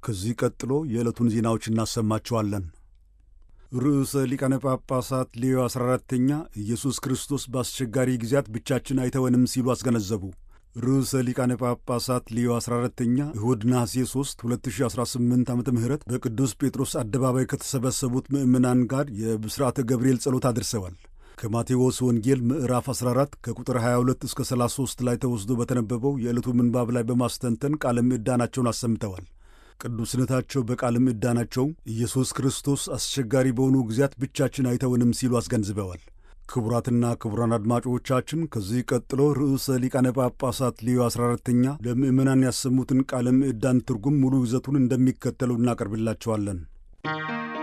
ከዚህ ቀጥሎ የዕለቱን ዜናዎች እናሰማችኋለን። ርዕሰ ሊቃነ ጳጳሳት ሌዮ 14ተኛ ኢየሱስ ክርስቶስ በአስቸጋሪ ጊዜያት ብቻችን አይተወንም ሲሉ አስገነዘቡ። ርዕሰ ሊቃነ ጳጳሳት ሌዮ 14ተኛ እሁድ ነሐሴ 3 2018 ዓ ም በቅዱስ ጴጥሮስ አደባባይ ከተሰበሰቡት ምዕመናን ጋር የብስራተ ገብርኤል ጸሎት አድርሰዋል። ከማቴዎስ ወንጌል ምዕራፍ 14 ከቁጥር 22 እስከ 33 ላይ ተወስዶ በተነበበው የዕለቱ ምንባብ ላይ በማስተንተን ቃለ ምዕዳናቸውን አሰምተዋል። ቅዱስነታቸው በቃለ ምዕዳናቸው ኢየሱስ ክርስቶስ አስቸጋሪ በሆኑ ጊዜያት ብቻችን አይተውንም ሲሉ አስገንዝበዋል። ክቡራትና ክቡራን አድማጮቻችን ከዚህ ቀጥሎ ርዕሰ ሊቃነ ጳጳሳት ሌዮ 14ተኛ ለምዕመናን ያሰሙትን ቃለ ምዕዳን ትርጉም ሙሉ ይዘቱን እንደሚከተለው እናቀርብላቸዋለን።